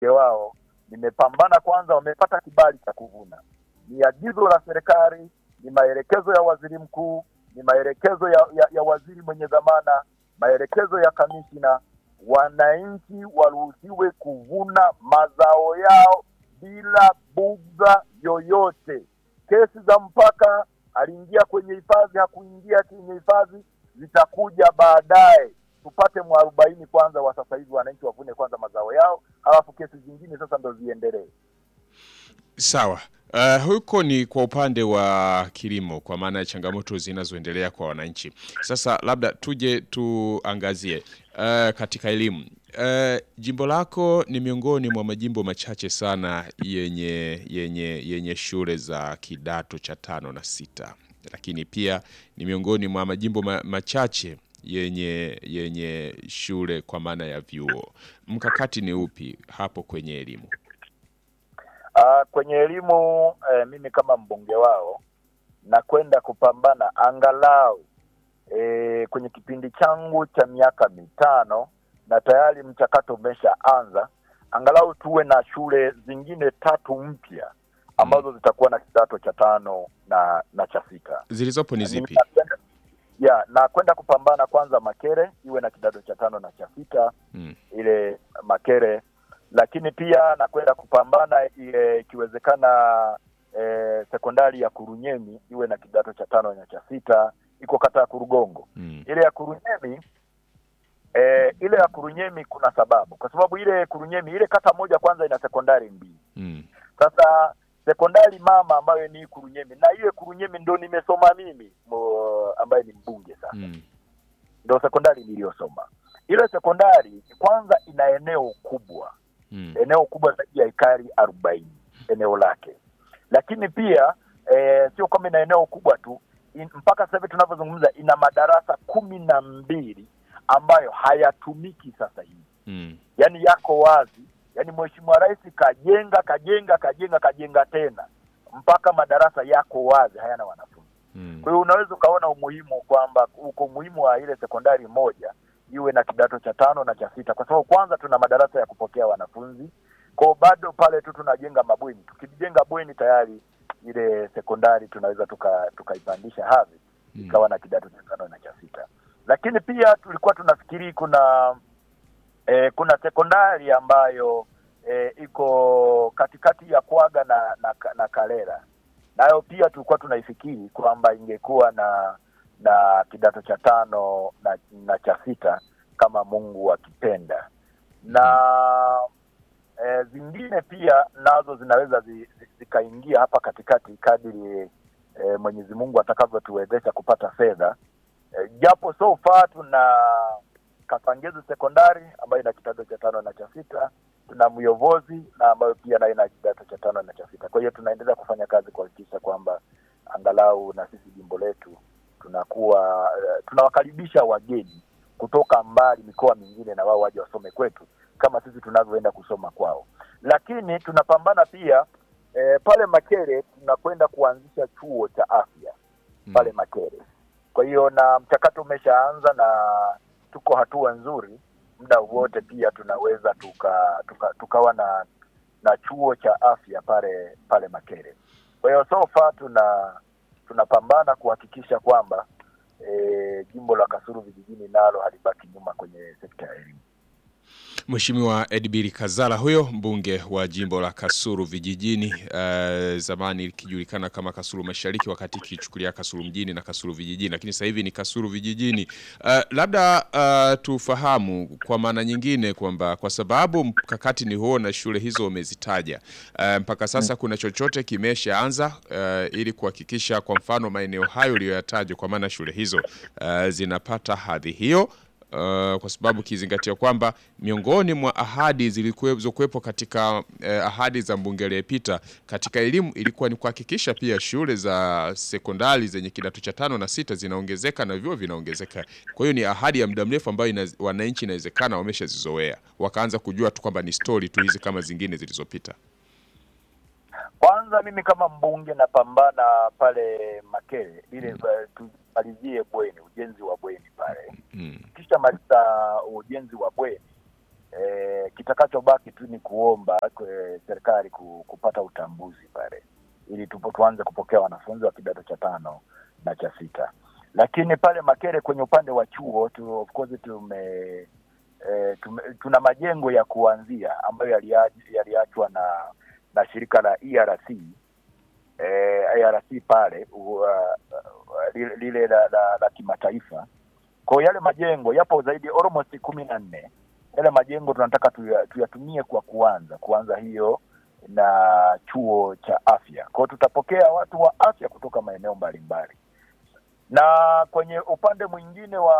mbunge wao, nimepambana kwanza, wamepata kibali cha kuvuna. Ni agizo la serikali, ni maelekezo ya waziri mkuu, ni maelekezo ya, ya, ya waziri mwenye dhamana, maelekezo ya kamishina. Wananchi waruhusiwe kuvuna mazao yao bila bugdha yoyote. Kesi za mpaka, aliingia kwenye hifadhi, hakuingia kwenye hifadhi, zitakuja baadaye. Tupate mwarobaini kwanza wa sasa hivi, wananchi wavune kwanza mazao yao, alafu kesi zingine sasa ndo ziendelee. Sawa. Uh, huko ni kwa upande wa kilimo kwa maana ya changamoto zinazoendelea kwa wananchi. Sasa labda tuje tuangazie uh, katika elimu. Uh, jimbo lako ni miongoni mwa majimbo machache sana yenye yenye yenye shule za kidato cha tano na sita, lakini pia ni miongoni mwa majimbo ma, machache yenye yenye shule kwa maana ya vyuo. Mkakati ni upi hapo kwenye elimu? Uh, kwenye elimu eh, mimi kama mbunge wao nakwenda kupambana angalau eh, kwenye kipindi changu cha miaka mitano na tayari mchakato umeshaanza, angalau tuwe na shule zingine tatu mpya ambazo zitakuwa na kidato cha tano na na cha sita. Zilizopo ni zipi? Ninakwenda- ya na kwenda kupambana kwanza Makere iwe na kidato cha tano na cha sita Mm. ile Makere, lakini pia nakwenda kupambana ile ikiwezekana eh, sekondari ya Kurunyemi iwe na kidato cha tano na cha sita, iko kata ya Kurugongo. Mm. Ile ya Kurunyemi eh, ile ya Kurunyemi kuna sababu, kwa sababu ile Kurunyemi ile kata moja kwanza ina sekondari mbili. Mm. Sasa sekondari mama ambayo ni Kurunyemi na ile Kurunyemi ndo nimesoma mimi mo, ambaye ni mbunge sasa Mm. ndo sekondari niliyosoma. Ile sekondari kwanza ina eneo kubwa, Mm. eneo kubwa zaidi ya ekari arobaini eneo lake, lakini pia eh, sio kwamba ina eneo kubwa tu in, mpaka sasa hivi tunavyozungumza ina madarasa kumi na mbili ambayo hayatumiki sasa hivi, Mm. yaani yako wazi, yaani Mheshimiwa Rais kajenga kajenga kajenga kajenga tena mpaka madarasa yako wazi, hayana wanafunzi. Mm. Kwa hiyo unaweza ukaona umuhimu kwamba uko umuhimu wa ile sekondari moja iwe na kidato cha tano na cha sita, kwa sababu kwanza tuna madarasa ya kupokea wanafunzi kwao, bado pale tu tunajenga mabweni. Tukijenga bweni tayari ile sekondari tunaweza tuka tukaipandisha hadhi Mm. ikawa na kidato cha tano na cha sita. Lakini pia tulikuwa tunafikiri kuna eh, kuna sekondari ambayo eh, iko katikati ya Kwaga na, na, na Kalera nayo pia tulikuwa tunaifikiri kwamba ingekuwa na na kidato cha tano na, na cha sita kama Mungu akipenda na e, zingine pia nazo zinaweza zi- zi- zikaingia hapa katikati kadiri e, Mwenyezi Mungu atakavyotuwezesha kupata fedha e, japo so far tuna Kasangezi sekondari ambayo ina kidato cha tano na cha sita tuna Myovozi na ambayo pia nayo ina kidato cha tano na cha sita. Kwa hiyo tunaendelea kufanya kazi kuhakikisha kwamba angalau na sisi jimbo letu tunakuwa eh, tunawakaribisha wageni kutoka mbali mikoa mingine na wao waje wasome kwetu kama sisi tunavyoenda kusoma kwao. Lakini tunapambana pia eh, pale Makere tunakwenda kuanzisha chuo cha afya pale Makere. Kwa hiyo na mchakato umeshaanza na tuko hatua nzuri, muda wote pia tunaweza tuka, tuka, tukawa na na chuo cha afya pale pale Makere. Kwa hiyo so far tuna tunapambana kuhakikisha kwamba e, jimbo la Kasulu vijijini nalo halibaki nyuma kwenye sekta ya elimu. Mheshimiwa Edbiri Kazala huyo mbunge wa jimbo la Kasulu vijijini, uh, zamani likijulikana kama Kasulu Mashariki, wakati ikichukulia Kasulu mjini na Kasulu vijijini, lakini sasa hivi ni Kasulu vijijini. Uh, labda uh, tufahamu kwa maana nyingine kwamba kwa sababu mkakati ni huo na shule hizo umezitaja, uh, mpaka sasa kuna chochote kimeshaanza uh, ili kuhakikisha kwa mfano maeneo hayo uliyoyataja, kwa maana shule hizo uh, zinapata hadhi hiyo Uh, kwa sababu kizingatia kwamba miongoni mwa ahadi zilizokuwepo katika uh, ahadi za mbunge aliyepita katika elimu ilikuwa ni kuhakikisha pia shule za sekondari zenye kidato cha tano na sita zinaongezeka na vyuo vinaongezeka. Kwa hiyo ni ahadi ya muda mrefu ambayo ina, wananchi inawezekana wameshazizoea wakaanza kujua tu kwamba ni stori tu hizi kama zingine zilizopita. Kwanza mimi kama mbunge napambana pale Makere ile mm. tumalizie bweni, ujenzi wa bweni pale Mm. kisha maliza ujenzi wa bweni e, kitakachobaki tu ni kuomba kwe, serikali ku, kupata utambuzi pale ili tupo tuanze kupokea wanafunzi wa kidato cha tano na cha sita. Lakini pale Makere kwenye upande wa chuo tu, of course tume, e, tume tuna majengo ya kuanzia ambayo yaliach- yaliachwa na na shirika la ERC eh, IRC pale uh, uh, lile, lile la, la, la kimataifa. Kwa hiyo yale majengo yapo zaidi almost kumi na nne. Yale majengo tunataka tuya- tuyatumie kwa kuanza kuanza hiyo na chuo cha afya. Kwa hiyo tutapokea watu wa afya kutoka maeneo mbalimbali, na kwenye upande mwingine wa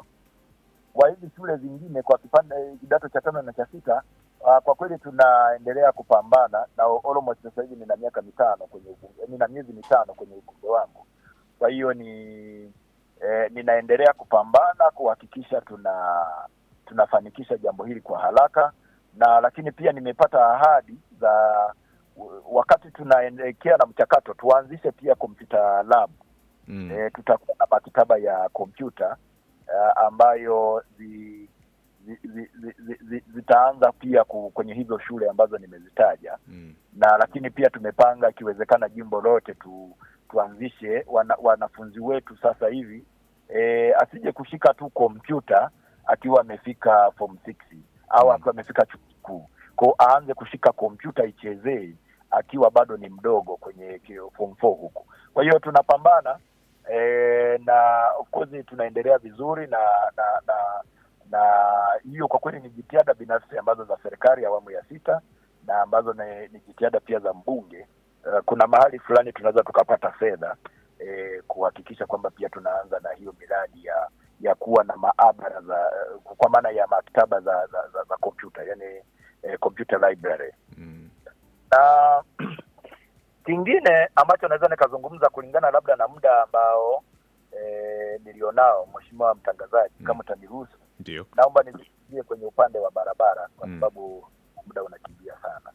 wa hizi shule zingine kwa kipande kidato cha tano na cha sita uh, kwa kweli tunaendelea kupambana na almost sasa hivi nina miaka mitano kwenye ubunge, nina miezi mitano kwenye ubunge wangu. Kwa hiyo ni eh, ninaendelea kupambana kuhakikisha tuna tunafanikisha jambo hili kwa haraka, na lakini pia nimepata ahadi za wakati tunaelekea na mchakato tuanzishe pia computer lab Mm. e, tutakuwa na maktaba ya kompyuta uh, ambayo zi, zi, zi, zi, zi, zi, zitaanza pia ku, kwenye hizo shule ambazo nimezitaja Mm. na lakini pia tumepanga ikiwezekana jimbo lote tu, tuanzishe wana, wanafunzi wetu sasa hivi e, asije kushika tu kompyuta akiwa amefika form 6 au Mm. akiwa amefika chuo kikuu kwao aanze kushika kompyuta ichezee akiwa bado ni mdogo kwenye ki- form 4 huku kwa hiyo tunapambana e, na of course tunaendelea vizuri na na na na hiyo kwa kweli ni jitihada binafsi ambazo za serikali ya awamu ya sita na ambazo ni, ni jitihada pia za mbunge. Uh, kuna mahali fulani tunaweza tukapata fedha eh, kuhakikisha kwamba pia tunaanza na hiyo miradi ya ya kuwa na maabara za kwa maana ya maktaba za za, za, za kompyuta yani eh, computer library Mm. na kingine ambacho naweza nikazungumza kulingana labda na muda ambao eh, nilionao, mheshimiwa mtangazaji, Mm. kama utaniruhusu, Ndio. naomba nizungumzie kwenye upande wa barabara kwa Mm. sababu muda unakimbia sana.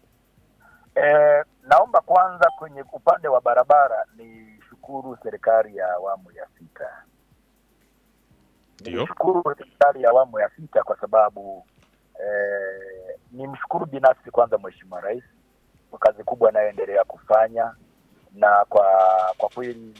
E, naomba kwanza kwenye upande wa barabara ni shukuru serikali ya awamu ya sita. Ndio. Nishukuru serikali ya awamu ya sita kwa sababu eh, nimshukuru binafsi kwanza Mheshimiwa Rais kwa kazi kubwa anayoendelea kufanya na kwa kwa kweli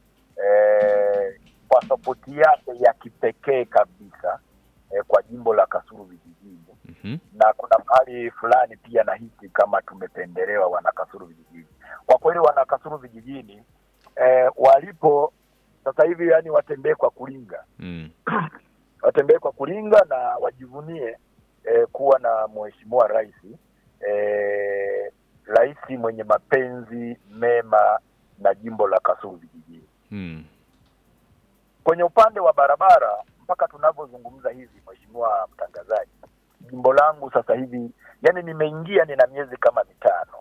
eh, kwa sapoti yake ya kipekee kabisa eh, kwa jimbo la Kasulu vijijini Mhm. na kuna mahali fulani pia nahisi kama tumependelewa wana Kasulu vijijini. Kwa kweli wana Kasulu vijijini eh, walipo sasa hivi, yani watembee kwa kulinga, Mm. watembee kwa kulinga na wajivunie eh, kuwa na mheshimiwa rais eh, rais mwenye mapenzi mema na jimbo la Kasulu vijijini. Mm. Kwenye upande wa barabara, mpaka tunavyozungumza hivi, mheshimiwa mtangazaji, jimbo langu sasa hivi, yani nimeingia, nina miezi kama mitano,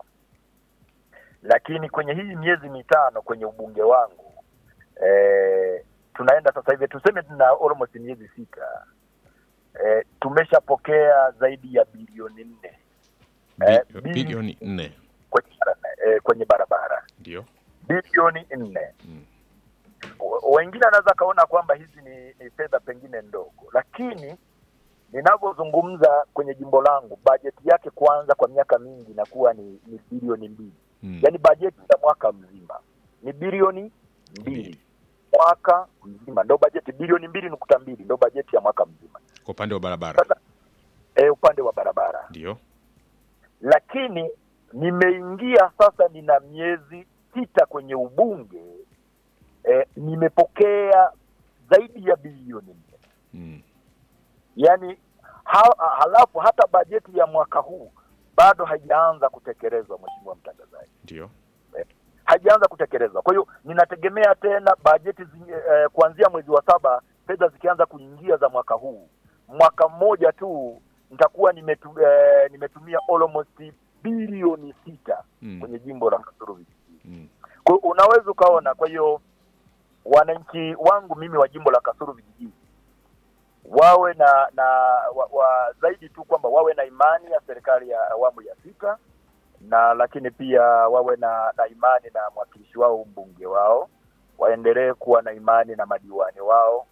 lakini kwenye hii miezi mitano kwenye ubunge wangu eh, tunaenda sasa hivi, tuseme tuna almost miezi sita eh, tumeshapokea zaidi ya bilioni nne Eh, Bi- bili- Bilioni nne. kwenye, eh, kwenye barabara Ndio. bilioni nne Mm. W- wengine anaweza kaona kwamba hizi ni, ni fedha pengine ndogo, lakini ninavyozungumza kwenye jimbo langu bajeti yake kwanza kwa miaka mingi inakuwa ni, ni bilioni mbili Mm. yaani bajeti ya mwaka mzima ni bilioni mbili Mbili. mwaka mzima ndo bajeti bilioni mbili nukta mbili ndo bajeti ya mwaka mzima Kwa upande wa barabara. sasa e, upande wa barabara Ndio. lakini nimeingia sasa, nina miezi sita kwenye ubunge e, nimepokea zaidi ya bilioni nne Mm. yaani ha, halafu hata bajeti ya mwaka huu bado haijaanza kutekelezwa, mheshimiwa mtangazaji, Ndio. haijaanza kutekelezwa. Kwa hiyo ninategemea tena bajeti zi, eh, kuanzia mwezi wa saba fedha zikianza kuingia za mwaka huu, mwaka mmoja tu nitakuwa nimetu, eh, nimetumia almost bilioni sita Mm. kwenye jimbo la Kasulu vijijini. Mm. Kwa hiyo unaweza ukaona. Kwa hiyo wananchi wangu mimi wa jimbo la Kasulu vijijini wawe na na wa, wa, zaidi tu kwamba wawe na imani ya serikali ya awamu ya sita, na lakini pia wawe na, na imani na mwakilishi wao mbunge wao, waendelee kuwa na imani na madiwani wao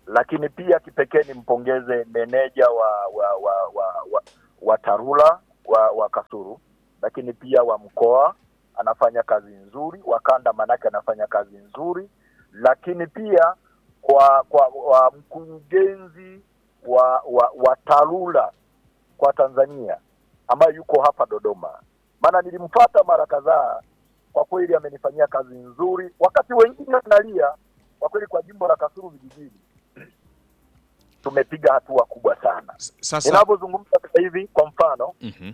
lakini pia kipekee nimpongeze meneja wa wa wa wa, wa, wa TARURA wa, wa Kasulu, lakini pia wa mkoa anafanya kazi nzuri, wa kanda manake anafanya kazi nzuri, lakini pia kwa kwa wa mkurugenzi wa wa, wa TARURA kwa Tanzania ambaye yuko hapa Dodoma, maana nilimfuata mara kadhaa. Kwa kweli amenifanyia kazi nzuri, wakati wengine wanalia. Kwa kweli kwa jimbo la Kasulu vijijini tumepiga hatua kubwa sana. S- Sasa Ninavyozungumza sasa hivi, kwa mfano Mhm.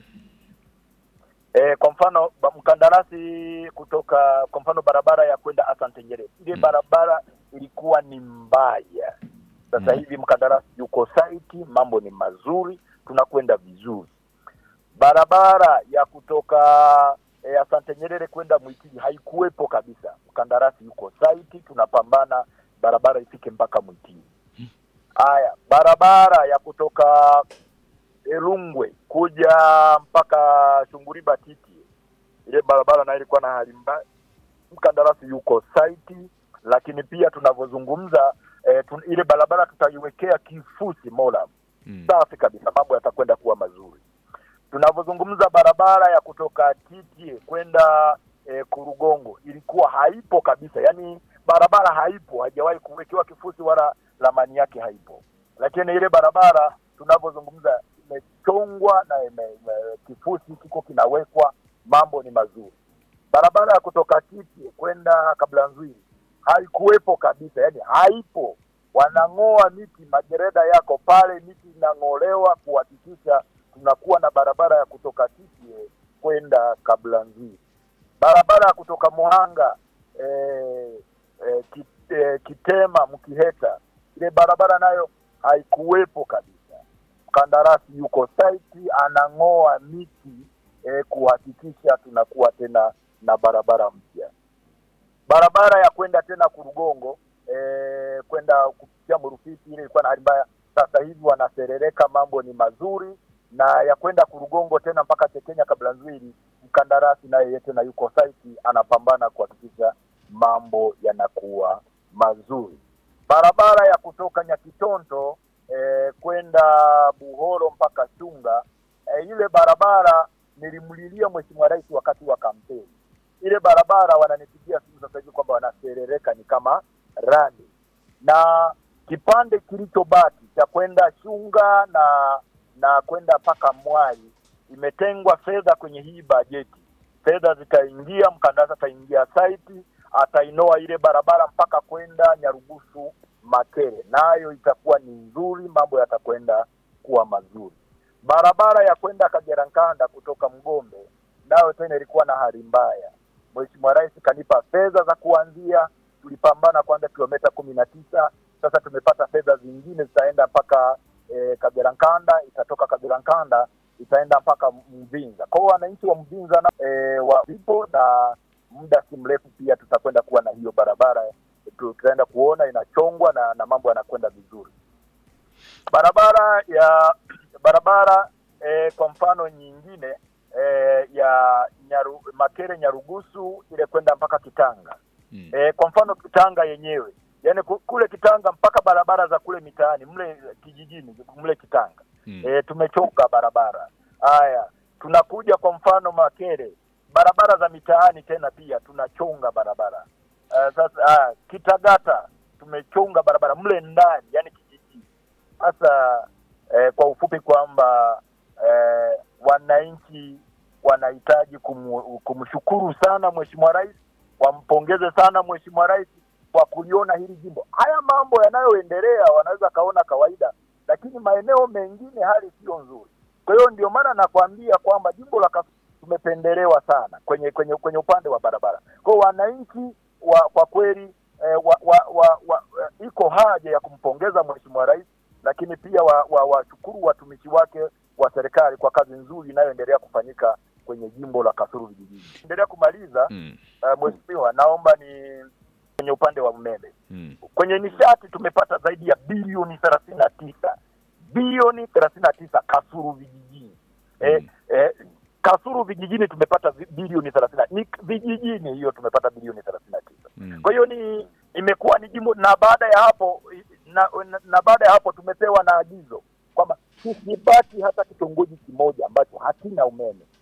E, kwa mfano ba- mkandarasi kutoka kwa mfano barabara ya kwenda Asante Nyerere, ile Mm. barabara ilikuwa ni mbaya. Sasa Mm. hivi mkandarasi yuko site, mambo ni mazuri, tunakwenda vizuri. Barabara ya kutoka e, Asante Nyerere kwenda Mwitili haikuwepo kabisa, mkandarasi yuko site, tunapambana barabara ifike mpaka Mwitili. Haya, barabara ya kutoka Elungwe kuja mpaka Shunguriba Titi, ile barabara nayo ilikuwa na hali mbaya, mkandarasi yuko site, lakini pia tunavyozungumza eh, tun, ile barabara tutaiwekea kifusi Mola Mm. safi kabisa, mambo yatakwenda kuwa mazuri. Tunavyozungumza barabara ya kutoka Titi kwenda eh, Kurugongo ilikuwa haipo kabisa, yaani barabara haipo, haijawahi kuwekewa kifusi wala ramani yake haipo, lakini ile barabara tunavyozungumza imechongwa na ime, ime, kifusi kiko kinawekwa, mambo ni mazuri. Barabara ya kutoka Titi kwenda Kablanzwili haikuwepo kabisa, yani haipo. Wanang'oa miti, magereda yako pale, miti inang'olewa kuhakikisha tunakuwa na barabara ya kutoka Titi kwenda Kablanzwili. Barabara ya kutoka Muhanga eh, eh, ki, eh, Kitema Mkiheta, ile barabara nayo haikuwepo kabisa. Mkandarasi yuko site anang'oa miti eh, kuhakikisha tunakuwa tena na barabara mpya. Barabara ya kwenda tena Kurugongo eh, kwenda kupitia Murufiti ile ilikuwa na hali mbaya, sasa hivi wanaserereka, mambo ni mazuri, na ya kwenda Kurugongo tena mpaka Chekenya Kablanzwili, mkandarasi naye yeye tena yuko site anapambana kuhakikisha mambo yanakuwa mazuri. Barabara ya kutoka Nyakitonto eh, kwenda Buhoro mpaka Chunga eh, ile barabara nilimlilia Mheshimiwa Rais wakati wa kampeni. Ile barabara wananipigia simu sasa hivi kwamba wanaserereka ni kama rani, na kipande kilichobaki cha kwenda Chunga na na kwenda mpaka Mwai imetengwa fedha kwenye hii bajeti. Fedha zitaingia, mkandarasi ataingia site, atainoa ile barabara mpaka kwenda Nyarugusu Makere, nayo itakuwa ni nzuri, mambo yatakwenda kuwa mazuri. Barabara ya kwenda Kagera Nkanda kutoka Mgombe nayo tena ilikuwa na hali mbaya. Mheshimiwa Rais kanipa fedha za kuanzia, tulipambana kwanza kilomita kumi na tisa. Sasa tumepata fedha zingine zitaenda mpaka e, Kagera Nkanda, itatoka Kagera Nkanda itaenda mpaka Mvinza. Kwa hiyo wananchi wa Mvinza na e, wapo na muda si mrefu pia tutakwenda kuwa na hiyo barabara, tutaenda kuona inachongwa na, na mambo yanakwenda vizuri. Barabara ya barabara e, kwa mfano nyingine e, ya nyaru, Makere Nyarugusu ile kwenda mpaka Kitanga Mm. e, kwa mfano Kitanga yenyewe yani kule Kitanga mpaka barabara za kule mitaani mle kijijini mle Kitanga Mm. e, tumechonga barabara haya. Tunakuja kwa mfano Makere, barabara za mitaani tena pia tunachonga barabara uh, sasa ah, Kitagata tumechonga barabara mle ndani, yani kijijini. Sasa eh, kwa ufupi kwamba eh, wananchi wanahitaji kumu, kumshukuru sana Mheshimiwa Rais, wampongeze sana Mheshimiwa Rais kwa kuliona hili jimbo. Haya mambo yanayoendelea wanaweza kaona kawaida, lakini maeneo mengine hali sio nzuri. Kwa hiyo ndio maana nakwambia kwamba jimbo la Kasulu tumependelewa sana kwenye kwenye kwenye upande wa barabara. Kwa hiyo wananchi wa kwa kweli eh, wa, wa, wa, wa, eh, iko haja ya kumpongeza Mheshimiwa Rais, lakini pia washukuru wa, washukuru watumishi wake wa serikali kwa kazi nzuri inayoendelea kufanyika kwenye jimbo la Kasulu vijijini. Endelea kumaliza Mm. uh, Mheshimiwa, naomba ni kwenye upande wa umeme Mm. kwenye nishati tumepata zaidi ya bilioni thelathini na tisa bilioni thelathini na tisa Kasulu vijijini eh, Mm. eh, Kasulu vijijini tumepata vi- bilioni thelathini na- ni vijijini hiyo tumepata bilioni thelathini na tisa Mm. kwa hiyo ni imekuwa ni jimbo na baada ya hapo i- na, na, na baada ya hapo tumepewa na agizo kwamba tusibaki hata kitongoji kimoja ambacho hakina umeme